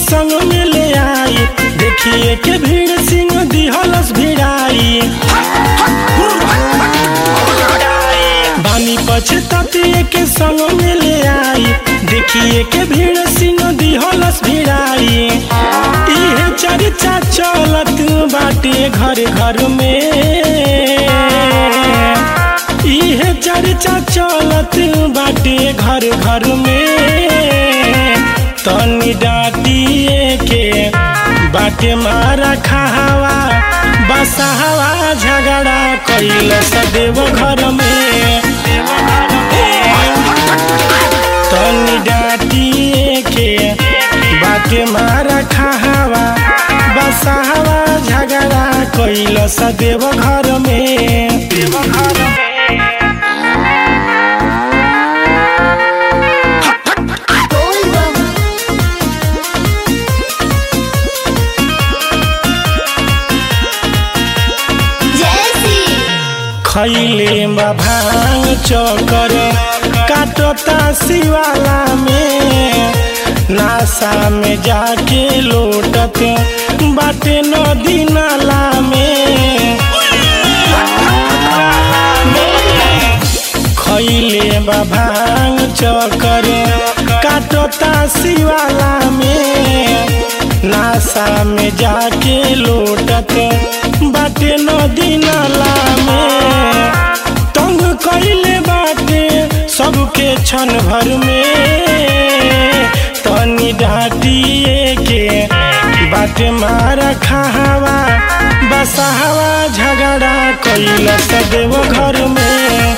संग में ले आई देखिए के भीड़ सिंह दिहलस भिड़ाई बानी पछताते के संग में ले आई देखिए के भीड़ सिंह दिहलस भिड़ाई इहे चर्चा चलत बाटे घर घर में इहे चर्चा चलत बाटे घर घर में तनी डाटिए के बाटे मारा खावा बसहवा झगड़ा कैल सदेव घर में तनी डाटिए के बाटे मारा खावा बसहवा झगड़ा कैल सदेव घर में देव घर में बोल बम जैसी खैले बा भांग चकर काटता शिवाला में नासा में जाके लोटत बाटे नदी नाला में खैले बा भांग चकर काटता शिवाला में नासा में जाके लोटत बाटे नदी नाला में तंग कैले बाटे सबके क्षण भर में तनी डाटिए के बाटे मारा खावा बसहवा झगड़ा कैल सदेव घर में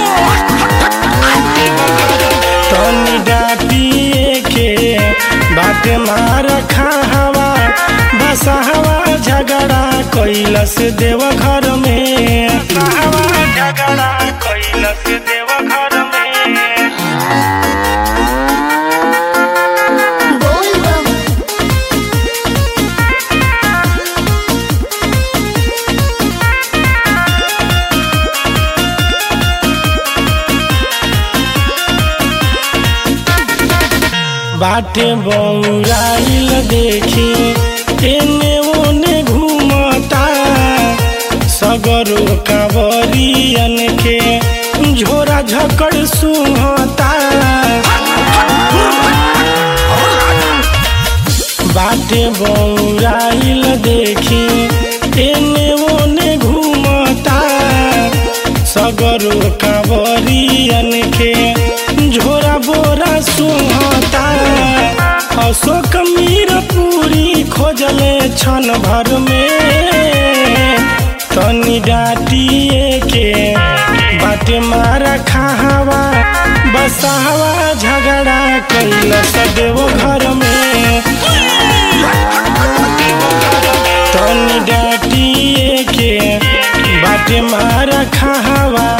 तनी डाटिए के बाटे मार खावा बसहवा झगड़ा कैलस देव घर में बसहवा झगड़ा कैलस देव घर में बोल बम बाटे बौराइल देखी एने ओने घूमता सगरो कांवरियन के झोरा झकड़ सुहता बाटे बौराइल देखी एने ओने घूमता सगरो कांवरियन के झोरा बोरा सुहता अशोक मीर पूरी खोजले क्षण भर में तनी डाटिए के बाटे मारा खावा बसहवा झगड़ा कैल सदेव घर में तनी डाटिए के बाटे मारा खावा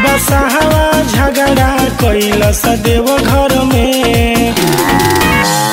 बसहवा झगड़ा कैल सदेव घर में